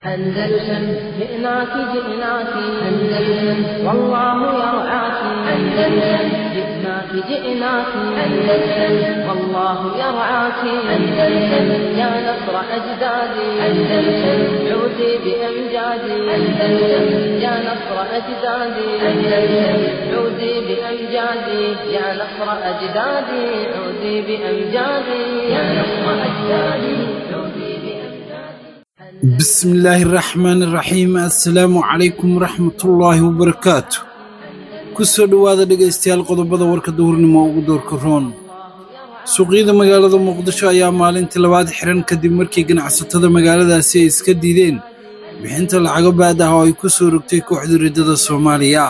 أندلسن جئناك جئناك أندلسن والله يرعاك أندلسن جئناك جئناك أندلسن والله يرعاك أندلسن يا نصر أجدادي أندلسن عودي بأمجادي أندلسن يا نصر أجدادي أندلسن عودي بأمجادي يا نصر أجدادي عودي بأمجادي يا نصر أجدادي عودي بأمجادي بسم الله الرحمن الرحيم assalaamu calaykum waraxmatullaahi wabarakaatu kusoo dhowaada dhegaystayaal qodobada warka duhurnimo ugu doorka roon suuqyada magaalada muqdisho ayaa maalintii labaad xiran kadib markii ganacsatada magaaladaasi ay iska diideen bixinta lacago baad ah oo ay ku soo rogtay kooxda riddada soomaaliya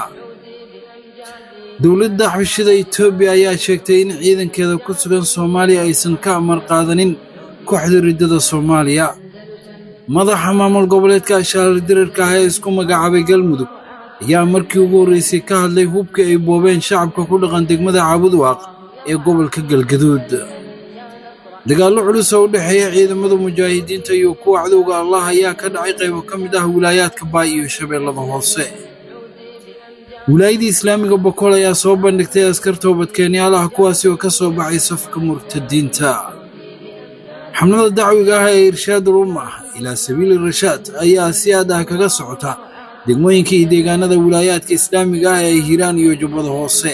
dowladda xabashida etoobiya ayaa sheegtay in ciidankeeda ku sugan soomaaliya aysan ka amar qaadanin kooxda riddada soomaaliya madaxa maamul goboleedka ashaarar dirarka ah ee isku magacaabay galmudug ayaa markii ugu horreysay ka hadlay hubkii ay boobeen shacabka ku dhaqan degmada caabudwaaq ee gobolka galgaduud dagaallo culus oo u dhexeeya ciidamada mujaahidiinta iyo kuwa cadowga allah ayaa ka dhacay qaybo ka mid ah wilaayaadka baay iyo shabeellada hoose wilaayadii islaamiga bokool ayaa soo bandhigtay askar toobadkeenyaal ah kuwaasi oo ka soo baxay safka murtadiinta xamlada dacwiga ah ee irshaadul umma ilaa sabiili rashaad ayaa si aad ah kaga socota degmooyinka iyo deegaanada wilaayaadka islaamiga ah ee hiiraan iyo jubbada hoose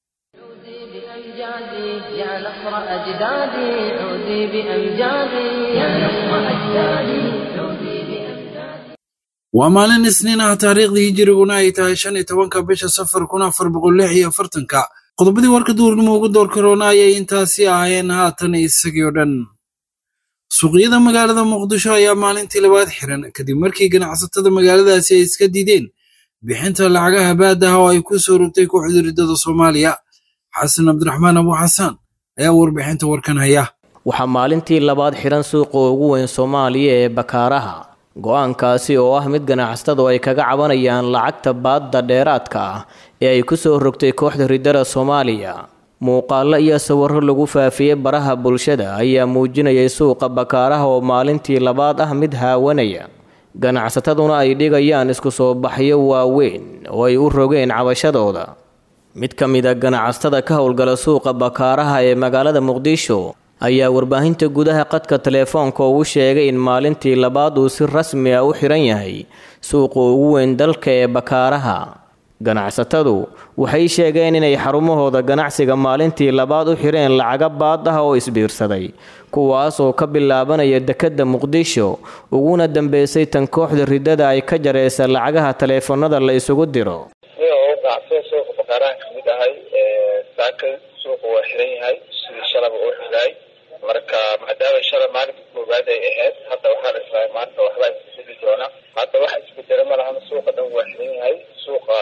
بأمجادي يا نصر أجدادي عودي بأمجادي يا نصر أجدادي عودي بأمجادي waa maalin isniin ah taariikhdii hijiriguna ay tahay shan iyo tobanka bisha safar kun afar boqol lix iyo afartanka qodobadii warka duurnimo ugu door karoona ayay intaasi ahaayeen haatan isagii oo dhan suuqyada magaalada muqdisho ayaa maalintii labaad xiran kadib markii ganacsatada magaaladaasi ay iska diideen bixinta lacagaha baadda ah oo ay ku soo rogtay kooxda riddada soomaaliya xasan cabdiraxmaan abu xasaan ayaa warbixinta warkan haya waxaa maalintii labaad xihan suuqa ugu weyn soomaaliya ee bakaaraha go-aankaasi oo ah mid ganacsatadu ay kaga cabanayaan lacagta baadda dheeraadka ah ee ay ku soo rogtay kooxda riddada soomaaliya muuqaallo iyo sawirro lagu faafiyey baraha bulshada ayaa muujinayay suuqa bakaaraha oo maalintii labaad ah mid haawanaya ganacsataduna ay dhigayaan isku soo baxyo waaweyn oo ay u rogeen cabashadooda mid ka mid a ganacsatada ka howlgala suuqa bakaaraha ee magaalada muqdisho ayaa warbaahinta gudaha qadka teleefoonka ugu sheegay in maalintii labaad uu si rasmi ah u xihan yahay suuqa ugu weyn dalka ee bakaaraha ganacsatadu waxay sheegeen inay xarumahooda ganacsiga maalintii labaad u xireen lacaga baad ah oo isbiirsaday kuwaas oo ka bilaabanaya dekedda muqdisho uguna dambeysay tan kooxda riddada ay ka jareysa lacagaha taleefanada la isugu diro ganacsatada suuqa bakaaraha kamid ahay saaka suuqa waa xiran yahay sidii shalaba uu xiraay marka maadaama shala maalinka koowaad ay ahayd hadda waxaa la islahay maanta waxbaa isbedeli doona hadda waxa isbedela ma lahan suuqa dhan waa xiran yahay suuqa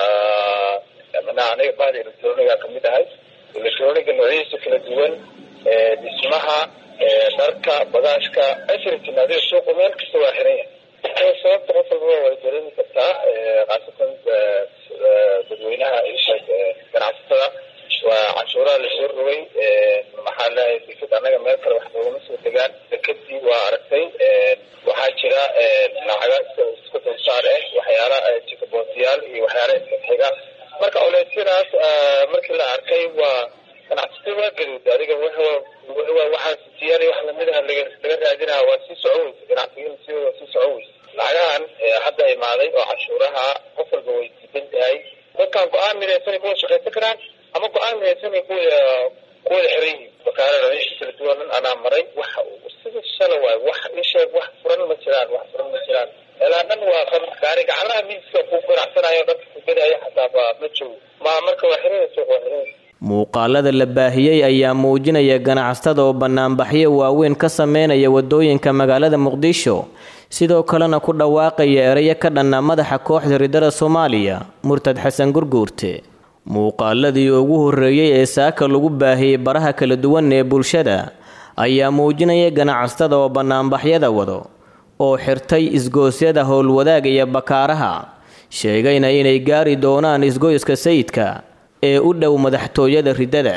manaha aniga bahda electroniga kamid ahay electroniga noocyadiisa kala duwan dhismaha dharka bagaashka everything adiga suuqa meel kasta waa xiran yahay sababta qof walbaba way dareemi kartaa khaasatan dadweynaha ganacsatada waa canshuuraha lasoo rogay maxaa leeyahay deked annaga meel kale wax noogama soo degaan dekedii waa aragtay waxaa jira lacaga iska dulsaar ah waxyaala jikabootiyaal iyo waxyaala iska xiga marka oleysyadaas markii la arkay waa ganacsatada waa gaduud adiga waxaa siyaali wax lamid ah laga raadinaa waa sii soco weysa ganacsigina si sii soco weysa lacagahan hadda imaaday oo canshuuraha qof walba way diidan tahay dadkan go-aan midaysanay kuwada shaqaysan karaan ama go-aan midaysanay kuwada kuwada xiran yihiin bakaarada meesha kala duwanan anaa maray wax sida shala waay wax isheeg wax furan ma jiraan wax furan ma jiraan ilaa dhan waa kan gaari gacanaha miiska ku ganacsanayo dadka kugadaya xataa ma joogo ma marka waa xiran suuq waa xiran muuqaalada la baahiyey ayaa muujinaya ganacsatada oo banaanbaxyo waaweyn ka sameynaya wadooyinka magaalada muqdisho sidoo kalena ku dhawaaqaya erayo ka dhanna madaxa kooxda riddada soomaaliya murtad xasan gurguurte muuqaaladii ugu horreeyey ee saaka lagu baahiyey baraha kala duwan ee bulshada ayaa muujinaya ganacsatada oo banaanbaxyada wado oo xirtay isgoosyada howlwadaag iyo bakaaraha sheegayna inay gaari doonaan isgoyska sayidka ee u dhow madaxtooyada riddada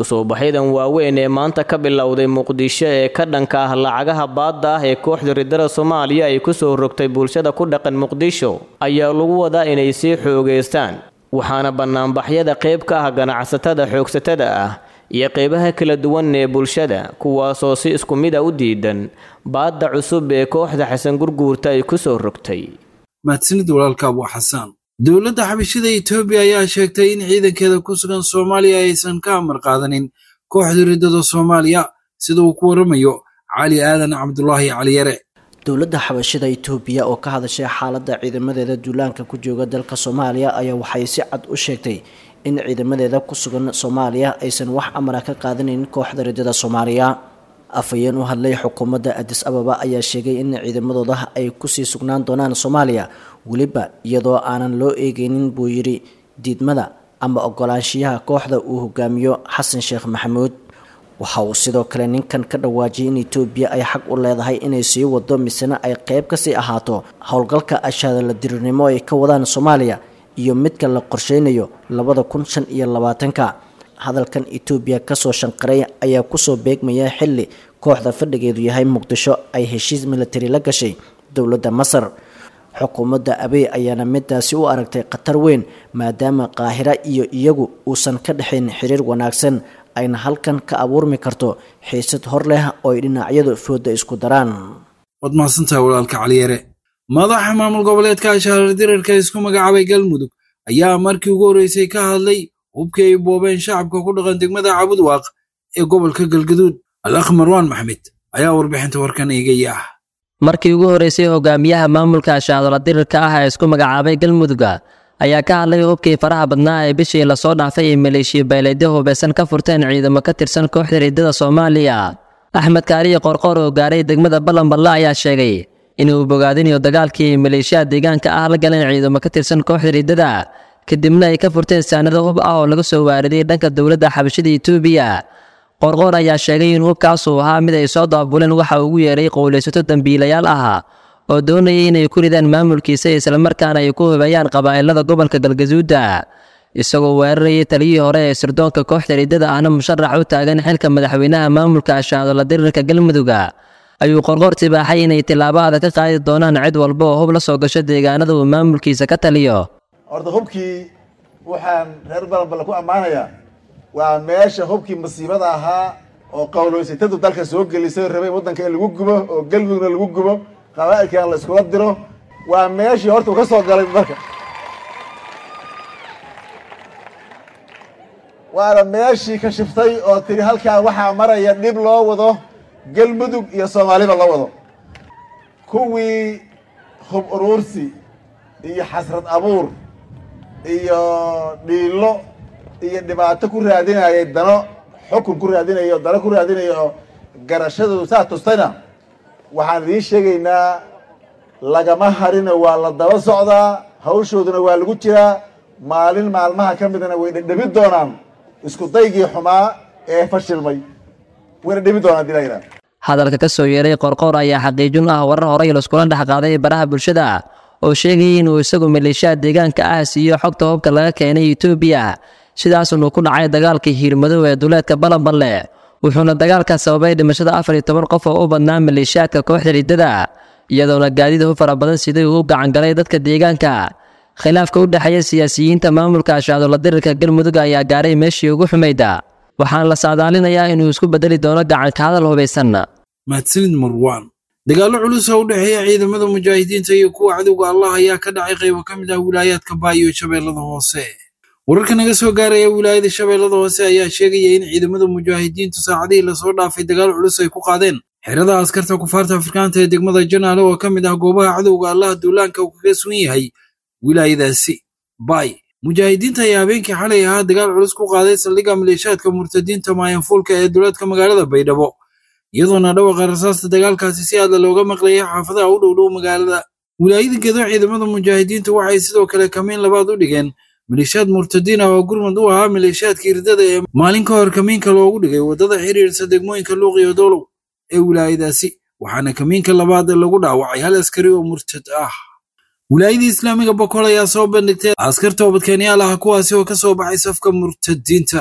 isku soo baxyadan waaweyn ee maanta ka bilowday muqdisho ee ka dhanka ah lacagaha baadda ah ee kooxda ridada soomaaliya ay kusoo rogtay bulshada ku dhaqan muqdisho ayaa lagu wadaa inay sii xoogeystaan waxaana banaanbaxyada qayb ka ah ganacsatada xoogsatada ah iyo qeybaha kala duwan ee bulshada kuwaasoo si isku mid a u diidan baadda cusub ee kooxda xasan gurguurta ay kusoo rogtay mahadsanid walaalka abu xasaan dowladda xabashida etoobiya ayaa sheegtay in ciidankeeda ku sugan soomaaliya aysan ka amar qaadanin kooxda riddada soomaaliya sida uu ku waramayo cali aadan cabdulaahi caliyare dowladda xabashida itoobiya oo ka hadashay xaaladda ciidamadeeda duulaanka ku jooga dalka soomaaliya ayaa waxay si cad u sheegtay in ciidamadeeda ku sugan soomaaliya aysan wax amara ka qaadanin kooxda riddada soomaaliya afhayeen u hadlay xukuumadda adis ababa ayaa sheegay in ciidamadooda ay kusii sugnaan doonaan soomaaliya weliba iyadoo aanan loo eegeynin buu yidhi diidmada ama ogolaanshiyaha kooxda uu hogaamiyo xasan sheekh maxamuud waxa uu sidoo kale ninkan ka dhawaajiyay in etoobiya ay xaq u leedahay inay sii wado misena ay qeyb kasii ahaato howlgalka ashaadala dirirnimo ay ka wadaan soomaaliya iyo midka la qorsheynayo labada kun shan iyo labaatanka hadalkan etoobiya kasoo shanqaray ayaa kusoo beegmaya xili kooxda fadhigeedu yahay muqdisho ay heshiis militari la gashay dowladda masar xukuumadda abey ayaana midaasi u aragtay khatar weyn maadaama qaahira iyo iyagu uusan ka dhexayn xiriir wanaagsan ayna halkan ka abuurmi karto xiisad hor leh oo ay dhinacyadu fooda isku daraan waad mahadsantahay walaalka caliyare madaxa maamul goboleedka ashaarar dirarka isku magacaabay galmudug ayaa markii ugu horreysay ka hadlay hubkii ay boobeen shacabka ku dhaqan degmada cabudwaaq ee gobolka galgaduud alakh marwaan maxmed ayaa warbixinta warkan eegaya ah markii ugu horreysay hogaamiyaha maamulka ashaadola dirirka ah ee isku magacaabay galmudugga ayaa ka hadlay hubkii faraha badnaa ee bishii lasoo dhaafay ee maleeshiya beeleedyo hubeysan ka furteen ciidamo ka tirsan kooxda riddada soomaaliya axmed kaariye qorqoor oo gaaray degmada ballanballe ayaa sheegay inuu bogaadinayo dagaalkii maleeshiyaha deegaanka ah la galeen ciidamo ka tirsan kooxda riddada kadibna ay ka furteen saanado hub ah oo laga soo waariday dhanka dowladda xabashida etoobiya qorqoor ayaa sheegay in hubkaasuu ahaa mid ay soo daabuleen waxa ugu yeeray qowlaysato dambiilayaal ah oo doonayay inay ku ridaan maamulkiisa islamarkaana ay ku hubeeyaan qabaa'ilada gobolka galgaduuda isagoo weerarayay taliyihii hore ee sirdoonka kooxda riddada ahna musharax u taagan xilka madaxweynaha maamulka ashaadola dirirka galmudugga ayuu qorqoor tibaaxay inay tillaabo adag ka qaadi doonaan cid walba oo hub la soo gasho deegaanada uu maamulkiisa ka taliyo horta hubkii waxaan reer balanballe ku ammaanayaa waa meesha hubkii masiibada ahaa oo qowloysatadu dalka soo gelisay rabay waddanka in lagu gubo oo galmudugna lagu gubo qabaa'ilkana la iskula diro waa meeshii horta uu ka soo galay dalka waana meeshii ka shiftay oo tiri halkaa waxaa maraya dhib loo wado galmudug iyo soomaaliba la wado kuwii hub uruursi iyo xasrad abuur iyo dhiilo iyo dhibaato ku raadinayay dano xukun ku raadinayo dano ku raadinayo garashadoodu saa tustayna waxaan idiin sheegaynaa lagama harino waa la daba socdaa hawshooduna waa lagu jiraa maalin maalmaha ka midna way dhedhebi doonaan isku daygii xumaa ee fashilmay wayna dhebi doonaan dilayna hadalka ka soo yeeray qorqoor ayaa xaqiijin ah warar horey laiskula dhex qaaday baraha bulshada oo sheegayay inuu isagu maleeshiyaha deegaanka ah siiyo xogta hubka laga keenay etoobiya sidaasunuu ku dhacay dagaalkii hiirmadow ee duleedka balanballe wuxuuna dagaalkaas sababay dhimashada afar iyo toban qof oo u badnaa maleeshiyaadka kooxda riddada iyadoona gaadida u fara badan siday uu gacangalay dadka deegaanka khilaafka u dhexeeya siyaasiyiinta maamulka ashaadola dirirka galmudug ayaa gaaray meeshii ugu xumayda waxaana la saadaalinayaa inuu isku bedeli doono gacanka hadal hubaysan mahadsanid marwaan dagaallo culus oo u dhexeeya ciidamada mujaahidiinta iyo kuwa cadowga allah ayaa ka dhacay qaybo ka mid ah wilaayaadka baa iyo shabeellada hoose wararka naga soo gaaraya wilaayada shabeellada hoose ayaa sheegaya in ciidamada mujaahidiintu saacadihii lasoo dhaafay dagaal culus ay ku qaadeen xerada askarta kufaarta afrikaanta ee degmada janaale oo ka mid ah goobaha cadowga allaha duulaanka uu kaga sugan yahay wilaayadaasi bay mujaahidiinta ayaa habeenkii xalay ahaa dagaal culus ku qaaday saldhigga maleeshaadka murtadiinta maayanfuulka ee duleedka magaalada baydhabo iyadoona dhawaqa rasaasta dagaalkaasi si aadla looga maqlayay xaafadaha u dhow dhow magaalada wilaayadankeedu ciidamada mujaahidiintu waxay sidoo kale kamiin labaad u dhigeen maleeshiyaad murtadiin ah oo gurmud u ahaa maleeshiyaadkii ridada ee maalin ka hor kamiinka loogu dhigay waddada xiriirsa degmooyinka luuq iyo dowlow ee wilaayadaasi waxaana kamiinka labaad lagu dhaawacay hal askari oo murtad ah wilaayadii islaamiga boqol ayaa soo bandhigtay askar toobadkeenyaal ah kuwaasi oo ka soo baxay safka murtadiinta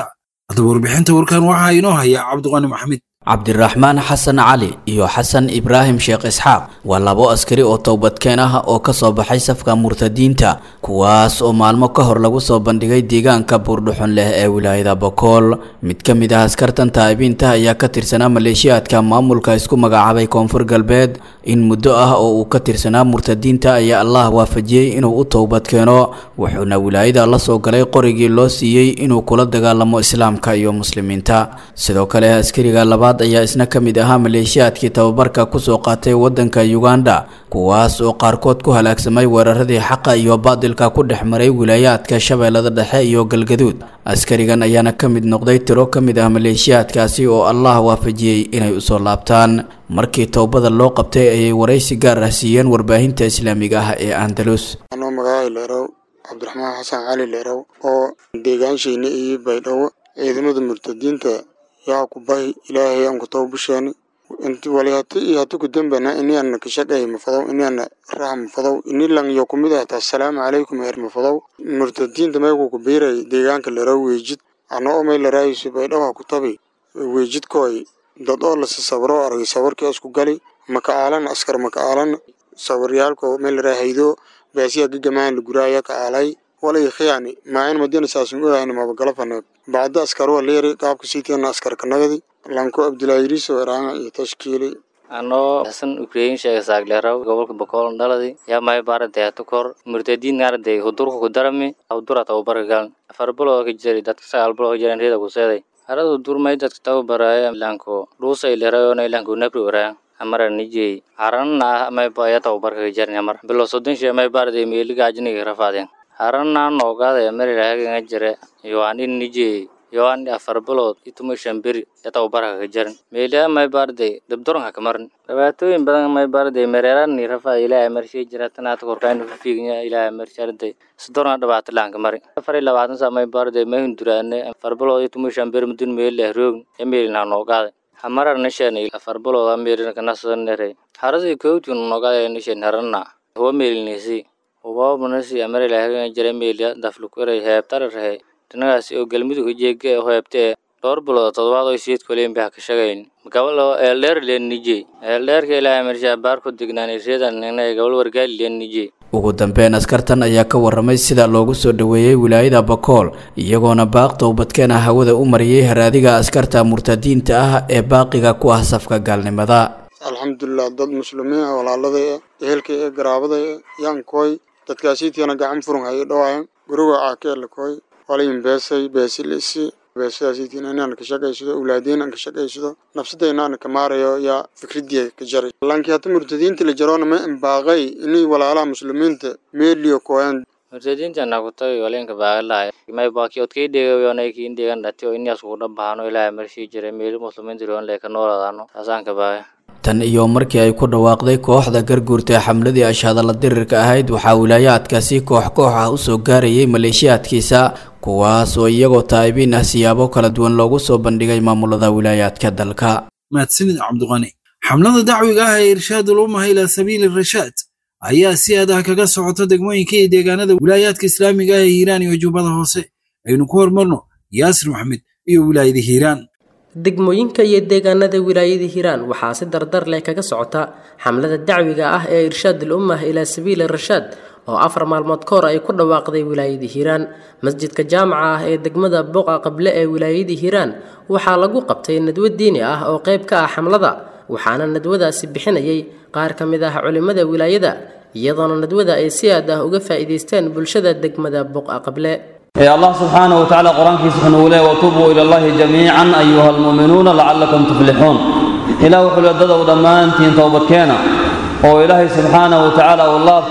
haddaba warbixinta warkan waxaa inoo haya cabdiqani maxamed cabdiraxmaan xasan cali iyo xasan ibraahim sheekh isxaaq waa labo askari oo towbadkeen ah oo kasoo baxay safka murtadiinta kuwaas oo maalmo ka hor lagu soo bandhigay deegaanka buurdhuxun leh ee wilaayada bokool mid ka mid ah askartan taa'ibiinta ayaa ka tirsanaa maleeshiyaadka maamulka isku magacaabay koonfur galbeed in muddo ah oo uu ka tirsanaa murtadiinta ayaa allah waafajiyey inuu u towbadkeeno wuxuuna wilaayada la soo galay qorigii loo siiyey inuu kula dagaalamo islaamka iyo muslimiinta sidoo kale askariga labaad ayaa isna ka mid ahaa maleeshiyaadkii tababarka kusoo qaatay wadanka uganda kuwaas oo qaarkood ku halaagsamay weeraradii xaqa iyo baadilka ku dhex maray wilaayaadka shabeellada dhexe iyo galgaduud askarigan ayaana ka mid noqday tiro ka mid ah maleeshiyaadkaasi oo allah waafajiyey inay usoo laabtaan markii towbada loo qabtay ayay waraysi gaar ah siiyeen warbaahinta islaamiga ah ee andalus anoo magacay leerow cabdiraxmaan xasan cali leerow oo deegaanshiina iyo baydhabo ciidamada murtadiinta yaa ku bahi ilaahay aan ku tawbasheeni wali hati iyo hati ku dambana ini ana kashaqay mafadow ini ana raha mafadow ini lang yo kumid ahta assalaamu calaykum her mafadow murtadiinta meeku ku biiray deegaanka laraw weejid ana oo may laraayisu baydhawa ku tabi weejidkooy dad oo lasi sabro argay sabarkii isku gali maka aalan askar maka aalan sabaryaalko may laraa haydo baasiya gagamaan la guraaya ka aalay walay khiyaani maain madina saasun ogaani mabagalafana bacda askar waa leeri qaabka siitiana askarka nagadi lanko abdulaayiriso eraanga iyo tashkiili anoo xasan ukrain sheega saagleeraw gobolka bokool dhaladi yaa may baarantay hatukor murtadiin naarday hudurka ku darami hudura tababarka galan afar biloo ka jiri dadka sagaal biloo ka jiran reeda ku seeday harada hudur may dadka tababaraya lanko dhuusa ilerayona ilanko nabri oraa amara nijey haranna may baya tababarka ka jarin amar bilo soddon shee may baarday meeliga ajniga rafaadeen haranna noogaada marirahaganga jire yoanin nijey yoan afar bilood ituma shan beri ya tababarka ka jarin meeliha may baarday dabdoranka ka marin dhibaatooyin badan may baarday mereerani rafa ilaahay marshii jira tanaata korkayn fiignya ilaahay marsharday sidorna dhibaato laan ka mari afar iyo labaatan saa may baarday may hunduraane afar bilood ituma shan beri mudun meelileh roogn ya meelina noogaada hamarar nishan afar bilood ameerina kanasanere harasi kowtun noogaada nishan haranna huwa meelinisi hubabanasi amarilahagan jira meeliya daflukuray heebtararhe dhinagaasi oo galmudug jeege heebtee dhowr bilood todobaad oo siid koleen baa ka shagayn gabal eeldheer leen nije eeldheerka ilaahay marshaa baar ku dignaanay reedan inay gabal wargaali leen nije ugu dambeyn askartan ayaa ka waramay sida loogu soo dhoweeyey wilaayada bakool iyagoona baaq towbadkeena hawada u mariyey haraadiga askarta murtadiinta ah ee baaqiga ku ah safka gaalnimada alxamdulilah dad muslimiin ah walaalada eh ehelka ee garaabada eh yankooy dadkaasiitiana gacan furun hay dhawaayan guriga caakeelakooy walayin beesay beesilisi beesadaasiitiin inaan ka shaqaysado awlaadeen aan ka shaqaysado nafsadayna aan ka maarayo yaa fikradii ka jaray laakiin hata murtadiinta la jaroona ma imbaaqay inay walaalaha muslimiinta meeliyo kooyan murtadiinta nakutay walenka baagalahay may baaki odkay dheegayonay kiin dheegan dhati oo inaas kugu dhabahano ilaahay marshii jiray meeli muslimiinta roon lee ka noolaadano taasaan ka baagay tan iyo markii ay ku dhawaaqday kooxda garguurta ee xamladii ashaadala dirirka ahayd waxaa wilaayaadkaasi koox koox ah usoo gaarayay maleeshiyaadkiisa kuwaas oo iyagoo taa'ibiin ah siyaabo kala duwan loogu soo bandhigay maamulada wilaayaadka dalka mahadsanid cabdiqani xamlada dacwiga ah ee irshaadul ummaha ilaa sabiili rashaad ayaa si adah kaga socota degmooyinka iyo deegaanada wilaayaadka islaamiga ah ee hiiraan iyo jubbada hoose aynu ku hormarno yaasir maxamed iyo wilaayada hiiraan degmooyinka iyo deegaanada wilaayada hiiraan waxaa si dardar leh kaga socota xamlada dacwiga ah ee irshaadul ummah ilaa sabiili rashaad oo afar maalmood ka hor ay ku dhawaaqday wilaayada hiiraan masjidka jaamaca ah ee degmada boqa qable ee wilaayada hiiraan waxaa lagu qabtay nadwo diini ah oo qayb ka ah xamlada waxaana nadwadaasi bixinayay qaar ka mid ah culimmada wilaayada iyadoona nadwada ay si aad ah uga faa'iidaysteen bulshada degmada boqa qable الله سبحانه وتعالى قرآن في سبحانه وله وتوبوا إلى الله جميعا أيها المؤمنون لعلكم تفلحون إلى وحل الدد ودمان تين توبة كينا وإلهي سبحانه وتعالى والله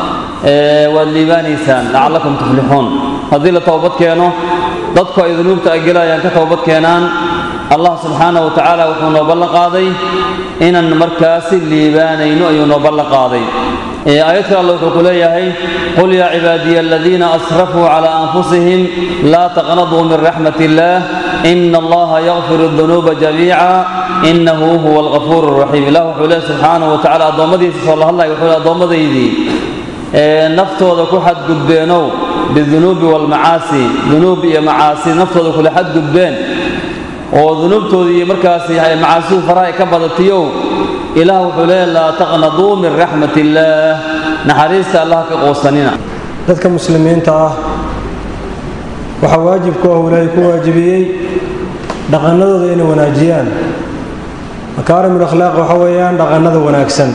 والليبان إنسان لعلكم تفلحون هذه توبة كينا ضدك إذا نبت أجلا ينك توبة كينان الله سبحانه وتعالى وحنا بلغ قاضي إن المركز الليبان ينو بلغ قاضي آيات الله يقول يا قل يا عبادي الذين أسرفوا على أنفسهم لا تقنطوا من رحمة الله إن الله يغفر الذنوب جميعا إنه هو الغفور الرحيم له حوله سبحانه وتعالى أضمدي صلى الله عليه وسلم أضمدي نفتو ذا كحد قدبينو bidunuubi waalmacaasi dunuub iyo macaasi naftooda kula xadgudbeen oo dunuubtoodii markaasi macaasidu faraha ay ka badatiyow ilaah wuxuu leeya laa taqnaduu min raxmat illaah naxariista allah ka qoosanina dadka muslimiinta ah waxaa waajib ku ah ilaahay ku waajibiyey dhaqannadooda inay wanaajiyaan makaarimul akhlaaq waxa weeyaan dhaqannada wanaagsan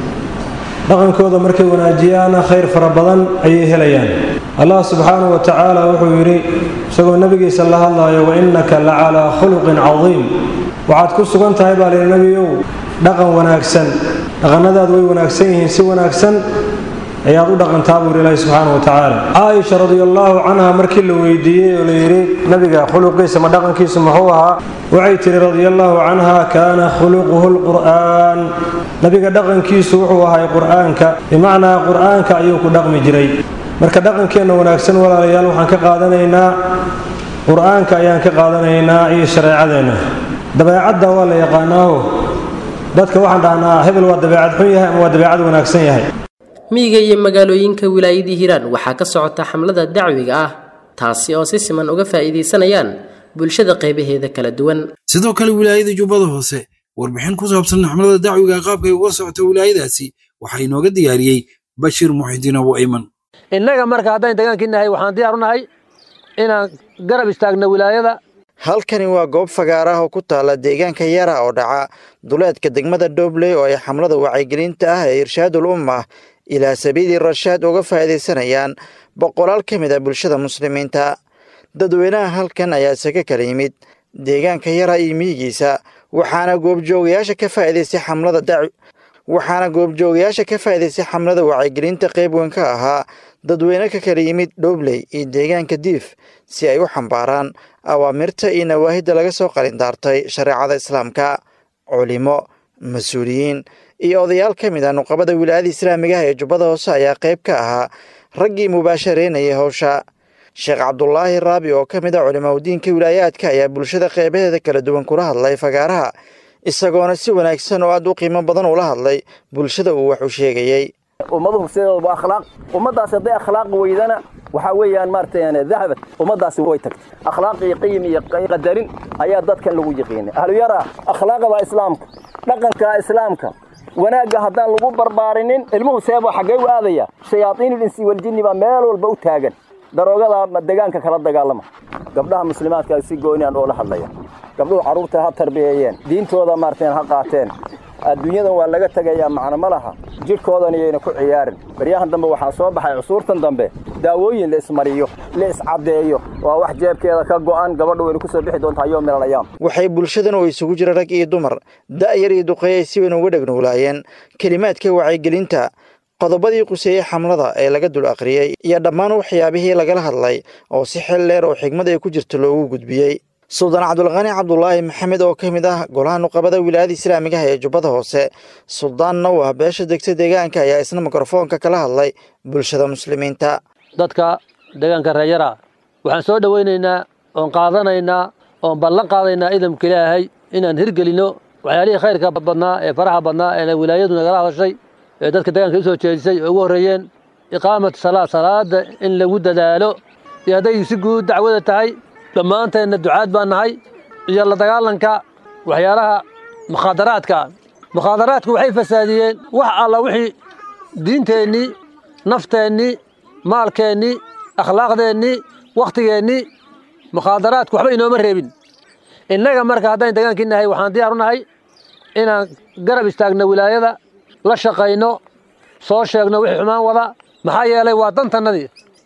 dhaqankooda markay wanaajiyaana khayr fara badan ayay helayaan allah subxaanahu wa tacaala wuxuu yidhi isagoo nebigiisa la hadlaayo wa innaka la calaa khuluqin cadiim waxaad ku sugan tahay baa lihi nebiyow dhaqan wanaagsan dhaqannadaadu way wanaagsan yihiin si wanaagsan ayaad u dhaqantaa buu yidhi ilaahi subxaana wa tacaala caaisha radiallaahu canha markii la weydiiyey oo la yidhi nabiga khuluqiisa ma dhaqankiisu muxuu ahaa waxay tidhi radiallaahu canha kaana khuluquhu lqur'aan nabiga dhaqankiisu wuxuu ahay qur'aanka bimacnaa qur'aanka ayuu ku dhaqmi jiray marka dhaqankeenna wanaagsan walaalayaal waxaan ka qaadanaynaa qur'aanka ayaan ka qaadanaynaa iyo shareecadeenna dabeecadda waa la yaqaanaaho dadka waxaan dhahnaa hebel waa dabeecad xun yahay ama waa dabeecad wanaagsan yahay miyiga iyo magaalooyinka wilaayadii hiiraan waxaa ka socota xamlada dacwiga ah taasi oo si siman uga faa'iidaysanayaan bulshada qaybaheeda kala duwan sidoo kale wilaayada jubbada hoose warbixin ku saabsan xamlada dacwiga qaabkay uga socota wilaayadaasi waxaa inooga diyaariyey bashiir muxidiin abu ayman innaga marka haddaan deegaankii nahay waxaan diyaar u nahay inaan garab istaagno wilaayada halkani waa goob fagaar ah oo ku taala deegaanka yara oo dhaca duleedka degmada dhobley oo ay xamlada wacyigelinta ah ee irshaadul ummah ilaa sabiili rashaad uga faa'iidaysanayaan boqolaal ka mid a bulshada muslimiinta dadweynaha halkan ayaa isaga kala yimid deegaanka yara iyo miyigiisa waxaana goobjoogayaasha ka faa'iidaystay xamlada dac waxaana goobjoogayaasha ka faa'iidaystay xamlada wacyigelinta qayb weyn ka ahaa dadweyne ka kala yimid dhobley iyo deegaanka diif si ay u xambaaraan awaamirta iyo nawaahidda laga soo qalindaartay shareecada islaamka culimo mas-uuliyiin iyo odayaal ka mid ah nuqabada wilaayada islaamiga ah ee jubbada hoose ayaa qayb ka ahaa raggii mubaashareynayay howsha sheekh cabdulaahi raabi oo ka mid ah culimaudiinka wilaayaadka ayaa bulshada qeybaheeda kala duwan kula hadlay fagaaraha isagoona si wanaagsan oo aad u qiimo badan ula hadlay bulshada uu wax u sheegayey ummaduhu sideedaba waa akhlaaq ummaddaasi hadday akhlaaq weydana waxaa weeyaan maaragtay dahabad ummaddaasi way tagtay akhlaaq iyo qiyim iyo qadarin ayaa dadkan lagu yiqiinay ahluyara akhlaaqda islaamka dhaqanka islaamka wanaagga haddaan lagu barbaarinin ilmuhu seebo xaggee u aadaya shayaaiinul insi waljinni baa meel walba u taagan daroogada deegaanka kala dagaalama gabdhaha muslimaadka si gooniyan oola hadlaya gabdhuhu carruurta ha tarbiyeeyeen diintooda maaragtay ha qaateen adduunyadan waa laga tegayaa macno ma laha jidhkoodan iyayna ku ciyaarin baryahan dambe waxaa soo baxay cusuurtan dambe daawooyin la ismariyo la iscaddeeyo waa wax jeebkeeda ka go'an gabadha wayna ku soo bixi doontaa yoom min alayaam waxay bulshadan oo isugu jira rag iyo dumar da'yar iyo duqeey ay si weyn uga dhegnuulaayeen kelimaadka wacyigelinta qodobadii quseeyey xamlada ee laga dul akhriyey iyo dhammaan waxyaabihii lagala hadlay oo si xil dheer oo xigmad ay ku jirto loogu gudbiyey suldaan cabdulqani cabdulaahi maxamed oo ka mid ah golaha nuqabada wilaayada islaamiga ah ee jubbada hoose suldaan nawah beesha degta deegaanka ayaa isna mikrofoonka kala hadlay bulshada muslimiinta dadka deegaanka reeyara waxaan soo dhowaynaynaa oon qaadanaynaa oon ballan qaadaynaa idamka ilaahay inaan hirgelinno waxyaalihii khayrka badnaa ee faraxa badnaa ee wilaayadu nagala hadashay ee dadka deegaanka u soo jeedisay oo ugu horreeyeen iqaamat salaa salaada in lagu dadaalo iyo hadday si guud dacwada tahay dhammaanteenna ducaad baan nahay iyo la dagaalanka waxyaalaha mukhaadaraadka mukhaadaraadku waxay fasaadiyeen wax alla wixii diinteennii nafteennii maalkeennii akhlaaqdeennii wakhtigeennii mukhaadaraadku waxba inooma reebin innaga marka haddaan degaankii nahay waxaan diyaar u nahay inaan garab istaagno wilaayada la shaqayno soo sheegno wixii xumaan wada maxaa yeelay waa dantannadii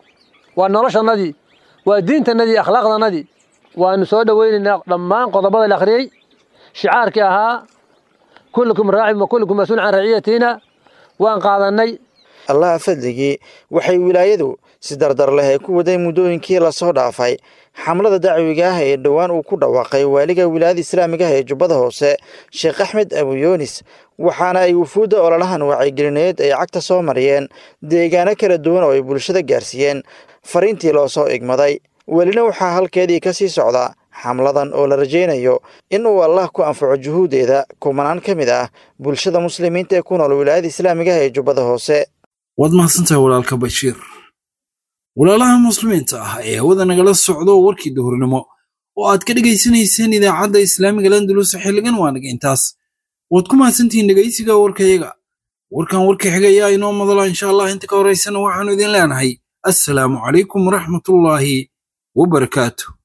waa noloshannadii waa diintannadii akhlaaqdannadii waanu soo dhowaynaynaa dhammaan qodobada la akhriyey shicaarkii ahaa kullukum raacin wa kullukum mas-uul can raciyatiina waan qaadannay allaha fadligii waxay wilaayadu si dardar leh ay ku waday muddooyinkii lasoo dhaafay xamlada dacwiga ah ee dhowaan uu ku dhawaaqay waaliga wilaayada islaamiga ah ee jubbada hoose sheekh axmed abuyoonis waxaana ay wufuudda ololahan wacyigelineed ay cagta soo mariyeen deegaano kala duwan oo ay bulshada gaarsiiyeen fariintii loo soo igmaday welina waxaa halkeedii ka sii socda xamladan oo la rajaynayo in uu allah ku anfaco juhuuddeeda kumanaan ka mid ah bulshada muslimiinta ee ku nool wilaayada islaamiga ah ee jubbada hoose waad mahadsantahay walaalka bashiir walaalaha muslimiinta ah ee hawada nagala socdo warkii duhurnimo oo aad ka dhegaysanayseen idaacadda islaamiga landulus xilligan waa naga intaas waad ku mahadsantihiin dhegaysiga warkayaga warkan warka xiga ayaa inoo madala insha allah inta ka horaysana waxaanu idin leenahay assalaamu calaykum waraxmatullaahi wabarakaatu